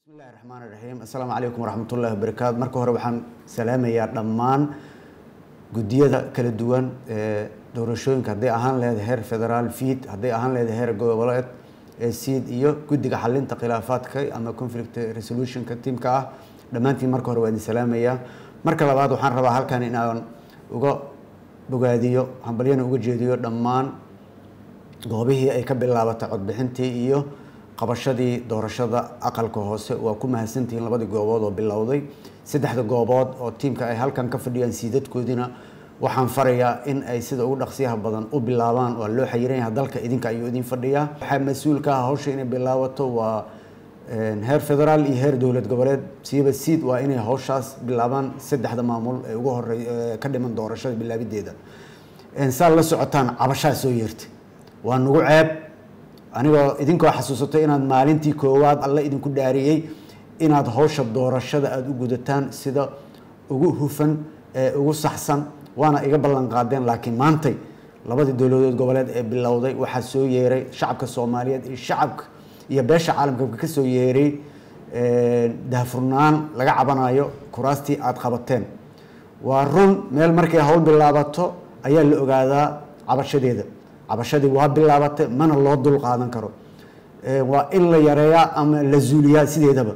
bismillahi raxmaan raxiim assalaamu calaykum waraxmatullahi wabarakaatu marka hore waxaan salaamayaa dhammaan guddiyada kala duwan ee doorashooyinka hadday ahaan leedahay heer federaal fiid hadday ahaan leedahay heer goboleed ee siid iyo guddiga xalinta khilaafaadka ama conflict resolutionka tiimka ah dhammaantiin marka hore waa idin salaamayaa marka labaad waxaan rabaa halkan in aan uga bogaadiyo hambalyana uga jeediyo dhammaan goobihii ay ka bilaabatay codbixintii iyo qabashadii doorashada aqalka hoose waa ku mahadsantihiin labadii goobood oo bilowday saddexda goobood oo tiimka ay halkan ka fadhiyaan siidadkoodina waxaan farayaa in ay sida ugu dhaqsiyaha badan u bilaabaan waa loo xayiran yahay dalka idinka ayuu idin fadhiyaa waxaa mas-uulka ah hawsha inay bilaabato waa heer federaal iyo heer dowlad goboleed siiba siid waa inay hawshaas bilaabaan saddexda maamul ee ugu horey ka dhiman doorashada bilaabideeda saa la socotaan cabashaa soo yeertay waa nagu ceeb anigoo idinkoo xasuusatay inaad maalintii koowaad alle idinku dhaariyey inaad hawsha doorashada aada u gudataan sida ugu hufan ee ugu saxsan waana iga ballan qaadeen laakiin maantay labadii dowladood goboleed ee bilowday waxaa soo yeeray shacabka soomaaliyeed iyo shacabka iyo beesha caalamka ka soo yeeray daahfurnaan laga cabanayo kuraastii aada qabateen waa run meel markay hawl bilaabato ayaa la ogaadaa cabashadeeda cabashadii waa bilaabatay mana loo dul qaadan karo waa in la yareeyaa ama la zuuliyaa sideedaba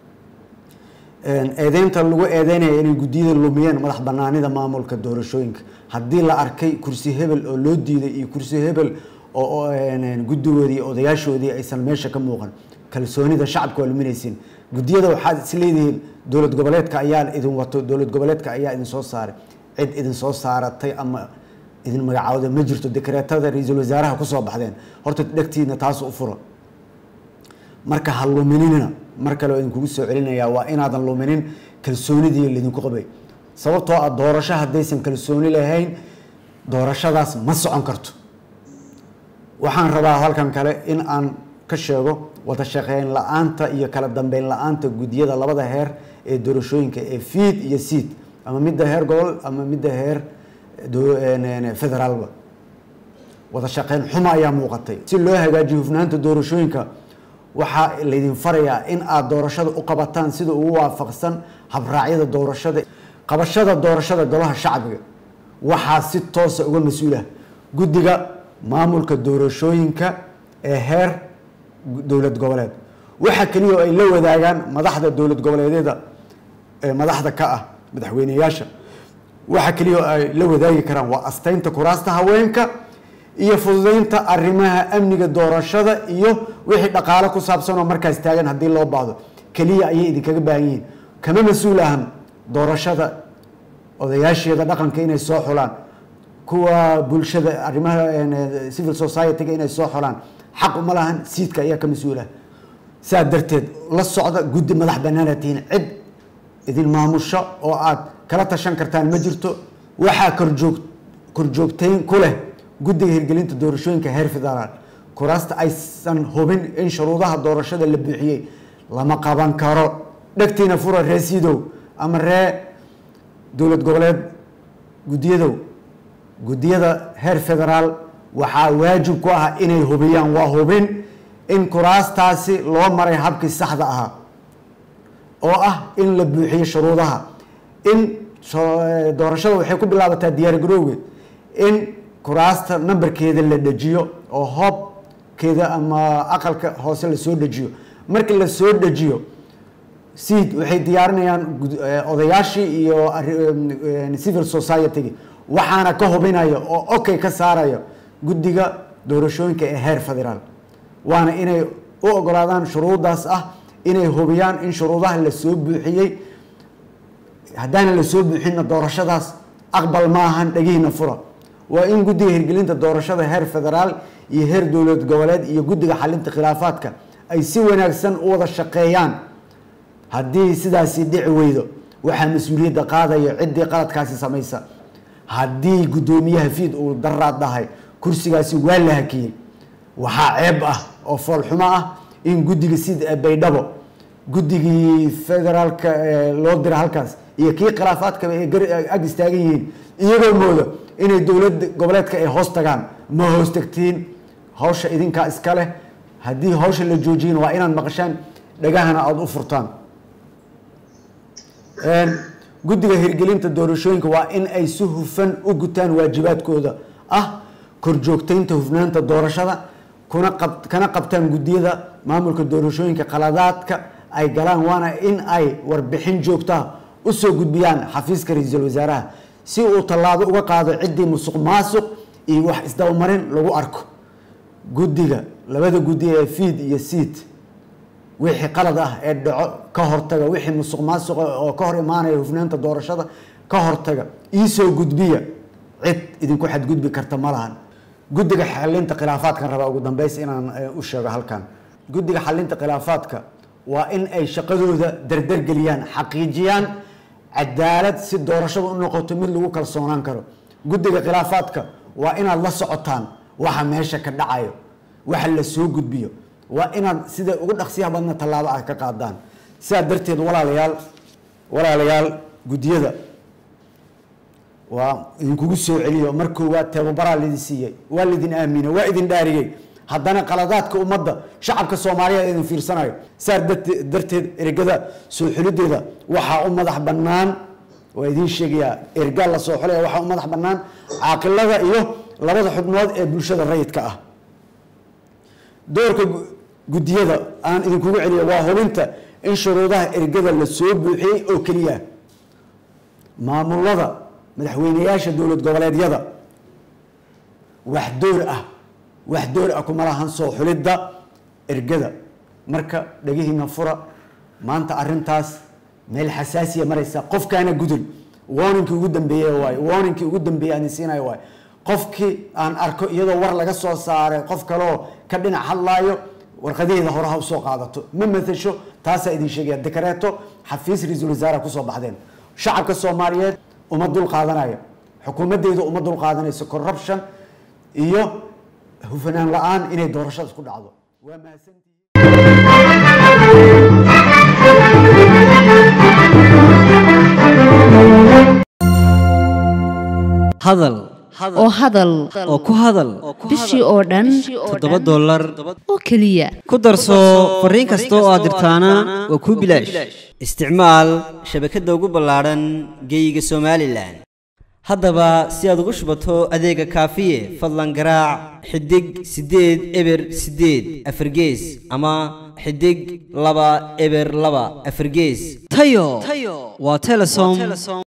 eedeynta lagu eedeynaya inay guddiyada lumiyeen madax banaanida maamulka doorashooyinka haddii la arkay kursi hebel oo loo diiday iyo kursi hebel oo guddigoodii iyo odayaashoodii aysan meesha ka muuqan kalsoonida shacabka waa luminaysiin guddiyada waxaad is leedihiin dowlad goboleedka ayaa idin wato dowlad goboleedka ayaa idin soo saaray cid idin soo saaratay ama idin magacaawda ma jirto dekreetada ra-iisul wasaaraha kusoo baxdeen horta dhegtiina taas u fura marka ha lumininina mar kale oo idinkugu soo celinayaa waa inaadan luminin kalsoonidii laydinku qabay sababtoo ah doorasho haddaysan kalsooni lahayn doorashadaas ma socon karto waxaan rabaa halkan kale in aan ka sheego wada shaqeyn la-aanta iyo kala dambeyn la-aanta guddiyada labada heer ee doorashooyinka ee fiid iyo siid ama midda heer gobol ama midda heer federaalba wada shaqeyn xumo ayaa muuqatay si loo hagaajiyo hufnaanta doorashooyinka waxaa laydin farayaa in aada doorashada u qabataan sida ugu waafaqsan habraacyada doorashada qabashada doorashada golaha shacbiga waxaa si toosa uga mas-uulah guddiga maamulka doorashooyinka ee heer dowlad goboleed waxaa keliya oo ay la wadaagaan madaxda dowlad goboleedyada ee madaxda ka ah madaxweyneyaasha waxa keliya oo ay la wadaagi karaan waa asteynta kuraasta haweenka iyo fududeynta arrimaha amniga doorashada iyo wixii dhaqaalo ku saabsan oo markaas taagan haddii loo baahdo keliya ayay idinkaga baahan yihiin kama mas-uul ahan doorashada odayaasheeda dhaqanka inay soo xulaan kuwa bulshada arrimaha civil society-ga inay soo xulaan xaq uma lahan siidka ayaa ka mas-uulah saa darteed la socda guddi madax banaana tihiin cid idin maamusho oo aada kala tashan kartaan ma jirto waxaa korjoog korjoogtayn ku leh guddiga hirgelinta doorashooyinka heer federaal kuraasta aysan hubin in shuruudaha doorashada la buuxiyey lama qaban karo dhegtiina fura ree siidow ama ree dowlad goboleed guddiyadow guddiyada heer federaal waxaa waajib ku ah inay hubiyaan waa hubin in kuraastaasi loo maray habkii saxda ahaa oo ah in la buuxiyo shuruudaha in doorashada waxay ku bilaabataa diyaar garowge in kuraasta nambarkeeda la dejiyo oo hoobkeeda ama aqalka hoose lasoo dejiyo markii lasoo dejiyo seed waxay diyaarinayaan odayaashii iyo civil society-gi waxaana ka hubinaya oo okay ka saaraya guddiga doorashooyinka ee heer federaal waana inay u ogolaadaan shuruudaas ah inay hubiyaan in shuruudaha lasoo buuxiyey haddaana lasoo buuxinna doorashadaas aqbal ma ahan dhegihiina fura waa in guddiga hirgelinta doorashada heer federaal iyo heer dowlad goboleed iyo guddiga xalinta khilaafaadka ay si wanaagsan u wada shaqeeyaan haddii sidaasi dhici weydo waxaa mas-uuliyadda qaadaya ciddii qaladkaasi samaysa haddii guddoomiyaha fiid uu daraad dhahay kursigaasi waa la hakiyey waxaa ceeb ah oo foolxumo ah in guddiga sida baydhabo guddigii federaalka loo dira halkaas iyo kii khilaafaadkaba ay ag istaagan yihiin iyagoo mooda inay dowlad goboleedka ay hoos tagaan ma hoos tagtiin hawsha idinkaa iska leh haddii hawsha la joojiyana waa inaad maqashaan dhagahana aada u furtaan guddiga hirgelinta doorashooyinka waa in ay si hufan u gutaan waajibaadkooda ah korjoogteynta hufnaanta doorashada kuna qab kana qabtaan guddiyada maamulka doorashooyinka qaladaadka ay galaan waana in ay warbixin joogtaa usoo gudbiyaan xafiiska ra-iisul wasaaraha si uu tallaabo uga qaado ciddii musuq maasuq iyo wax isdabamarin lagu arko guddiga labada guddi ee fiid iyo siid wixii qalad ah ee dhaco ka hortaga wixii musuq maasuqa oo ka hor imaanaya hufnaanta doorashada ka hortaga iisoo gudbiya cid idinku xadgudbi karta ma lahan guddiga xalinta khilaafaadkan rabaa ugu dambeys inaan u sheego halkan guddiga xalinta khilaafaadka waa in ay shaqadooda dardargeliyaan xaqiijiyaan cadaalad si doorashada u noqoto mid lagu kalsoonaan karo guddiga khilaafaadka waa inaad la socotaan waxa meesha ka dhacayo waxa la soo gudbiyo waa inaad sida ugu dhaqsiyaha badna tallaabo ah ka qaadaan sidaa darteed walaalayaal walaalayaal guddiyada waa idinkugu soo celiyo mar koowaad tababaraa laidin siiyey waa laidin aamine waa idin dhaariyey haddana qaladaadka ummadda shacabka soomaaliya idin fiirsanayo saa darteed ergada soo xulideeda waxaa u madax bannaan waa idiin sheegayaa ergaa la soo xulaya waxaa u madax bannaan caaqilada iyo labada xubnood ee bulshada rayidka ah doorka guddiyada aan idinkugu celiyo waa hubinta in shuruudaha ergada la soo buuxiyey oo keliya maamulada madaxweyneyaasha dowlad goboleedyada wax door ah wax door ah kuma lahan soo xulidda ergada marka dhegihiina fura maanta arintaas meel xasaasiya maraysa qofkaana gudul warningkii ugu dambeeye waay warningkii ugu dambeeye aan siinayo waay qofkii aan arko iyadoo war laga soo saaray qof kaleoo ka dhinac hadlaayo warqadaheeda hore ha usoo qaadato ma matasho taasaa idin sheegaya dekareeto xafiis ra-iisul wasaare kusoo baxdeen shacabka soomaaliyeed uma dul qaadanaya xukuumaddeedu uma dul qaadanayso corruption iyo hufanaan la-aan inay doorashada ku dhacdo waa mahadsantihiin hadal oo hadal oo ku hadal bishii oo dhan toddoba dollar oo keliya ku darso fariin kasta oo aad dirtaana waa kuu bilaash isticmaal shabakadda ugu ballaadhan geeyiga somalilan haddaba si aad ugu shubato adeega kaafiye fadlan garaac xidig siddeed eber siddeed afargees ama xidig laba eber laba afargees tayo waa telesom